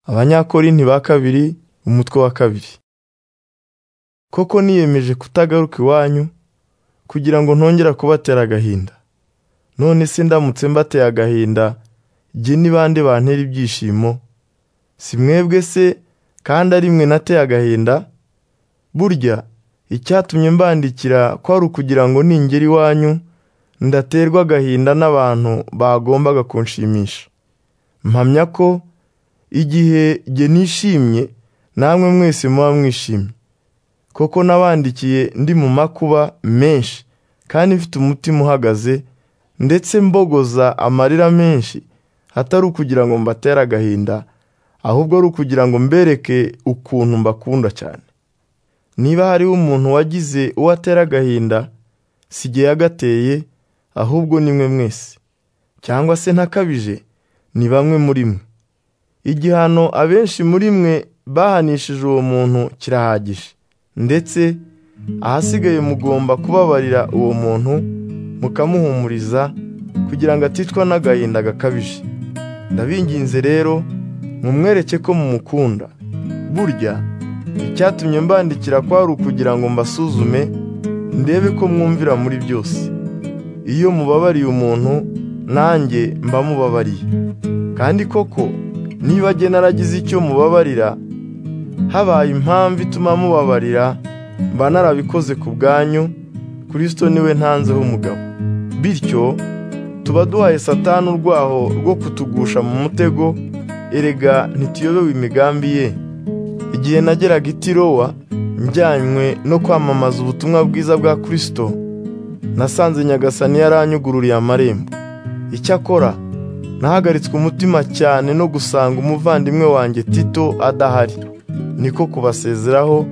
abanyakorinti ba kabiri umutwe wa kabiri koko niyemeje kutagaruka iwanyu kugira ngo ntongera kubatera agahinda none se ndamutse mbateye agahinda jye ni bande bantera ibyishimo si mwebwe se kandi ari mwe nateye agahinda burya icyatumye mbandikira ko ari ukugira ngo ningera iwanyu ndaterwa agahinda n'abantu bagombaga kunshimisha mpamya ko igihe jye nishimye namwe mwese muba mwishimye koko nabandikiye ndi mu makuba menshi kandi mfite umutima uhagaze ndetse mbogoza amarira menshi atari ukugira ngo mbatere agahinda ahubwo ari ukugira ngo mbereke ukuntu mbakunda cyane niba hariho umuntu wagize uwo atera agahinda si jye yagateye ahubwo ni mwe mwese cyangwa se ntakabije ni bamwe muri mwe igihano abenshi muri mwe bahanishije uwo muntu kirahagije ndetse ahasigaye mugomba kubabarira uwo muntu mukamuhumuriza kugira ngo aticwa n'agahinda gakabije ndabinginze rero mumwereke ko mumukunda burya icyatumye mbandikira ko ari ukugira ngo mbasuzume ndebe ko mwumvira muri byose iyo mubabariye umuntu nanjye mba mubabariye kandi koko niba jye naragize icyo mubabarira habaye impamvu ituma mubabarira mba narabikoze ku bwanyu kirisito niwe ntanzeho umugabo bityo tuba duhaye satani urwaho rwo kutugusha mu mutego erega ntituyobewe imigambi ye igihe nageraga i tirowa njyanywe no kwamamaza ubutumwa bwiza bwa kirisito nasanze nyagasani yaranyugururiye amarembo icyakora nahagaritswe umutima cyane no gusanga umuvandimwe wanjye tito adahari niko kubasezeraho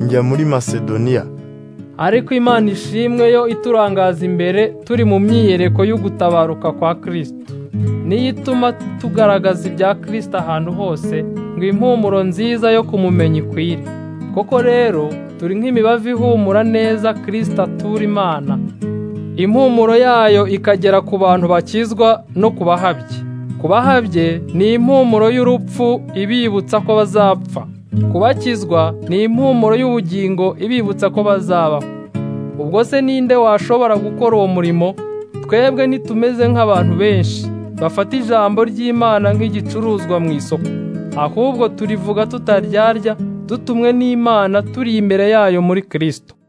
njya muri masedoniya ariko imana ishimwe yo iturangaza imbere turi mu myiyereko y'ugutabaruka kwa kirisito niyo ituma tugaragaza ibya kirisito ahantu hose ngo impumuro nziza yo kumumenya ikwire koko rero turi nk'imibavu ihumura neza kirisito atura imana impumuro yayo ikagera ku bantu bakizwa no ku bahabye ku bahabye ni impumuro y'urupfu ibibutsa ko bazapfa ku bakizwa ni impumuro y'ubugingo ibibutsa ko bazabaho ubwo se ninde washobora gukora uwo murimo twebwe ntitumeze nk'abantu benshi bafata ijambo ry'imana nk'igicuruzwa mu isoko ahubwo turivuga tutaryarya dutumwe n'imana turi imbere yayo muri kirisito